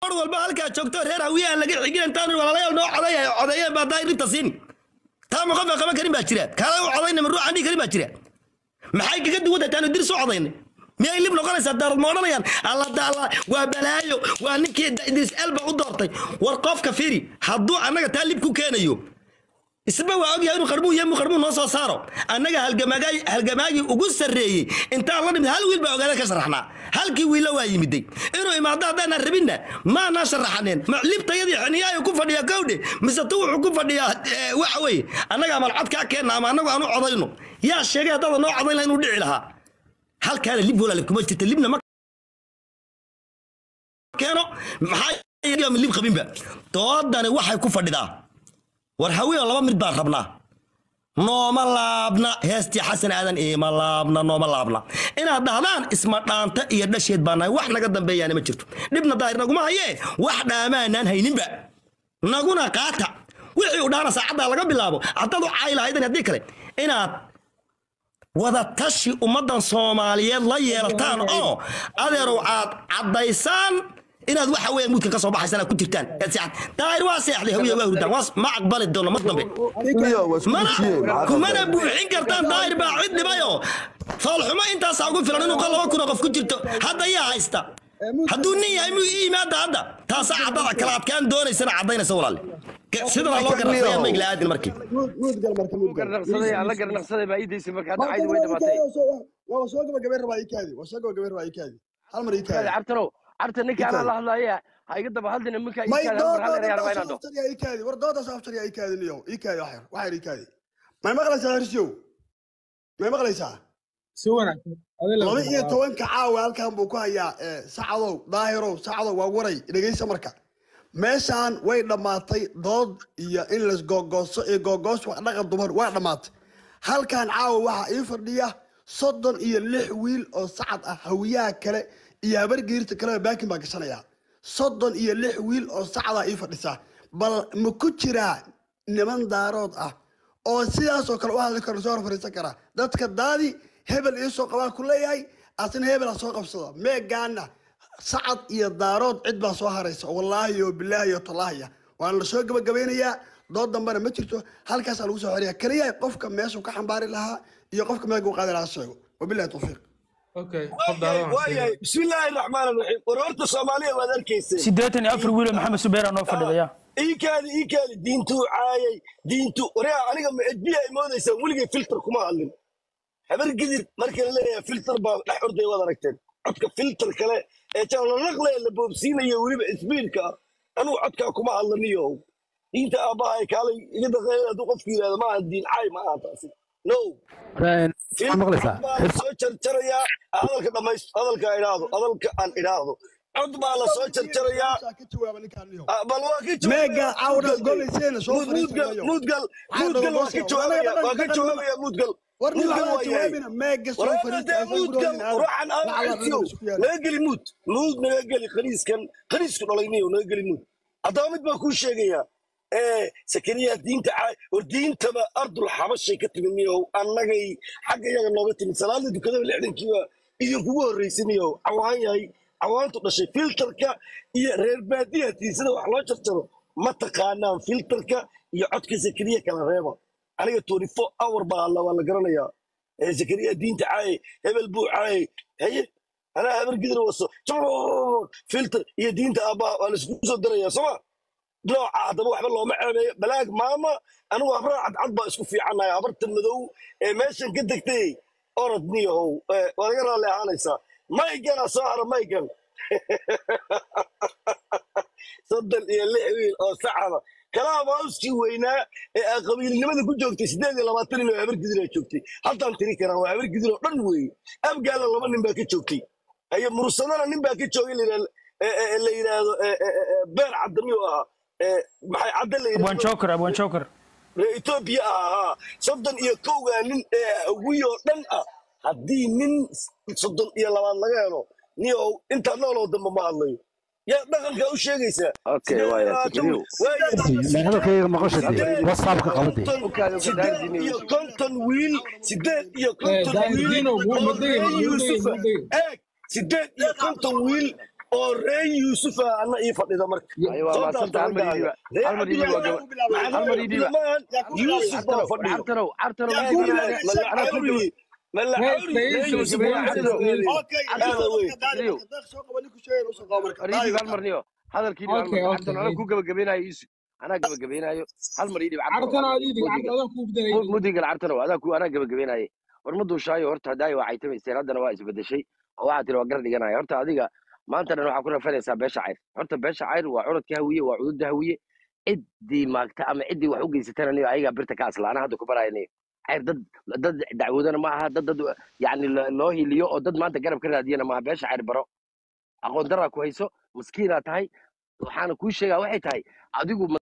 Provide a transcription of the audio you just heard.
mar walba halkaa joogto reer hawiyaha laga xigin intaan walaalayaal noo coday codeeyeen baa daai rinta siin taa ma qofka qaban karin baa jira kaala u codayna ma ruuxan dhihi karin baa jira maxay kaga duwan tahay taanu dir soo codayna miyay lib noqonaysaa daarad ma odhanayaan alla daala waa balaayo waa ninkii idris elba u doortay war qofka firi hadduu annaga taa lib ku keenayo isba waa ogyahay inuu qarmuu yemu qarmuu noo soo saaro annaga halgamaagaay halgamaagii ugu sarreeyey intaan la dhimid hal wiil baa ogaada ka sharaxnaa halkii wiilla waa yimiday inuu imaado haddaanan rabinna maanaa sharaxaneen ma libtayadii xiniyaayo ku fadhiya kowdhe mise tu wuxuu ku fadhiyaa eh, waxa weeye annaga amal cod kaa keenna ama annagu aanu codayno yaa sheegay haddaada noo codayn laha inuu dhici lahaa halkaana lib walaale kuma jirta libna ma keeno maxaa lib qabinba doodani waxay ku fadhidaa war hawiyo laba mid baan rabnaa nooma laabna heestii xasan aadan iima laabna nooma laabna inaad dhahdaan isma dhaanta iyo dhasheed baa nahay wax naga dambeeyaana ma jirto dhibna daahir naguma hayee wax dhaamaanaan hayninba naguna qaata wixii u dhaana saacaddaa laga bilaabo haddaad u caayi lahaydan haddii kale inaad wada tashi ummaddan soomaaliyeed la yeelataan oo adeerow aad caddaysaan inaad waxa weeye muudka ka soo baxaysaan aad ku jirtaan ee seexad daahir waa seexday hawiya waa hurdaan waa ma aqbali doono mar dambe mana kumana buuxin kartaan daahir baa cid dhibayoo foolxumo intaasaa ugu filan inuu qol laba kun oo qof ku jirto hadda yaa haysta hadduu nin yahay muu ii yimaada hadda taasaa caddada kala adkaan doonaysana caddaynaysa walaale sidana loo garnaqsayaa ma igla aadin markii muud gal marka muud gal garnaqsaday aan la garnaqsaday baa iidaysa marka hadda caydi way dhamaatay waa soo gabagabeyn rabaa ii kaadi waa soo gabagabeyn rabaa ii kaadi hal mar ii kaadi cabtanow cabta ninka anaa la hadlaaya ha iga daba hadlina minka ii may kaadi hal mar hal reer baa inaan dooda ii kaadi war dooda saaftar yaa ii kaadi niyow ii kaadi wax yar wax yar ii kaadi may maqlaysaa hirsiyow may maqlaysaa si wanaagsan adila laba iyo tobanka caawa halkan buu ku hayaa ee, sacadow daahirow sacadow waa waray dhegeysa marka meeshaan way dhammaatay dood iyo in las googooso iyo googoos wax dhaqan dumar waa dhammaatay halkan caawa waxaa ii fadhiya soddon iyo lix wiil oo sacad ah hawiyaha kale iyo habargeerta kaleba baakin baa gashanaya soddon iyo lix wiil oo sacada ii fadhisa bal ma ku jiraa niman daarood ah oo sidaasoo kale u hadli karo soo hor fariisan kara dadka daadi hebel iisoo qabaa ku leeyahay asna hebel ha soo qabsada meegaana sacad iyo daarood cid baa soo haraysa wallaahi oo bilaahi iyo tallaahiya waana la soo gabagabeynayaa dood dambena ma jirto halkaasaa lagu soo xoriyaa keliya qofka meeshuu ka xambaari lahaa iyo qofka meelka u qaadi lahaa sheego wabilahi tawfiiq okay qof daadan waayahay bismillaahi raxmaan raxiim war horta soomaaliya waad arkaysay siddeetan iyo afar wiil oo maxamed subeera noo fadhidaya iikaadi iikaadi diintuu caayay diintu wareha aniga ma edbiya ay moodaysaa weligay filter kuma hadlin habar gidir marka la leeyahay filter baa dhex orday waad aragteen codka filter kale ee jalanaqle la boobsiinayo weliba isbiirka ah anugu codkaa kuma hadlaniyo diinta aabbaha ay kaalay iga daqeeya hadduu qofku yidhahdo maaha diin caay ma aha taasi no maqlaysaa baa la soo jarjarayaa hadalka dhamays hadalka aan idhaahdo hadalka aan idhaahdo cod baa la soo jarjarayaa ka jawaaba ninkaan niyow Ah, bal waa ka meega cawda golayseena soo muudgal fariisanayo muudgal muudgal waa ka jawaabaya waa ka jawaabaya muudgal war nin muudgal waxaa waa yahay jawaabina meega soo waraabada muudgal ruuxan aasiyo naga geli muud muud naga geli khaniiskan khaniisku dhalayniyo naga geli muud haddaba mid baan kuu sheegayaa ee sakariya diinta caay war diintaba ardul xabashay ka timid miyow annagay xagga iyaga nooga timid salaada dukadaba lixdankiiba idinkugu horraysay miyow cawaan yahay cawaantu dhashay filterka iyo reer baadiyatii sida wax loo jarjaro ma taqaanaan filterka iyo codka sakariya kala reeba aniga 24 hour baa alla waa la garanayaa ee zakariya diinta caayay hebel buu caayay haye anaa habar gidir waso jabr filter iyo diinta aabbaha waa laisku soo daraya sooma nooca haddaba waxba looma ceebeeyo balaag maama anigu habraa cadcad baa isku fiicanaya habarta madow ee meeshan ka degtay orod niyahow ee, waa laga raalli ahaanaysaa mayganaa soo hara maygan soddon iyo lix wiil oo sacaba kalaa mauskii weynaa ee aa qabiilnimada ku joogtay siddeed iyo labaatan nin oo habar gidir joogtay haltaan tiri karaa waa habar gidir oo dhan weeye abgaala laba nin baa ka joogtay ayo mursadana nin baa ka joogay la yidhahdo- ee- ee- ee la yidhaahdo ee- ee- ee- beer cadami oo ahaa ee, maxay cadde la abwaan yidhahdo joker abwaan joker reer etoobiya ah ahaa soddon iyo kowgaa nin ee hawiy oo dhan ah haddii nin soddon iyo labaad laga helo niyow intaa nooloo dambe ma hadlayo yaa dhaqanka u sheegaysaa Okay, Siddeed waaya, labaatan Sakariyow. waaye. hadalkayga maqashade whatsappka qabade konton- sideed iyo konton wiil sideed iyo konton Daahir wiil Diino, wuu oo madegay, reer wuu madegay, Yuusufa wuu madegay. eeg sideed iyo konton wiil oo reer yuusufa anna ii fadhida marka ayo waa soo maasanta daafta hal mar ii raggaaga dhiiba reer hal mar ii dhiiba cabdillahi waa gaba hal mar ii dhiiba cabdillamaan yuusuf baa cartanow fadhiyo cartanow cartanow yaa ii ku dhiiba bilaabay mala anaa ku cawri mala Hey, cawri Faisal, reer yuusuf waa Faisal, fadhido Faisal. okay aada wey cartanow deeq soo qaba ninku sheegay usoo qaba marka war ii dhiib hal mar niyo hadalkii dhiib hal Okay, mar okay, cartanow anaa hey. ku gabagabeynayo iisu anaa gabagabeynayo hal mar ii dhiib cartanow Cartan aad idig, mudiga cartan ku bedelay. mudiga cartanow adaa ku anaa gabagabeynaye war ma duushaayo horta hadaayo waa caytamaysteen haddana waa isbedeshay oo waxaa tiri waa gar dhiganaya horta adiga maanta dhan waxaa ku rafanaysaa beesha cayr horta beesha cayr waa curadka hawiye waa cududda hawiye ciddii maagta ama ciddii wax u geysatana niyo ayagaa birta ka asla anaa hadda ku baraya niyo cayr dad dad dacwoodana ma aha dad dad yacni lo- loo hiliyo oo dad maanta garab ka raadiyana maaha beesha cayr baro aqoon daraa ku hayso maskiinaa tahay waxaana kuu sheegaa waxay tahay adigu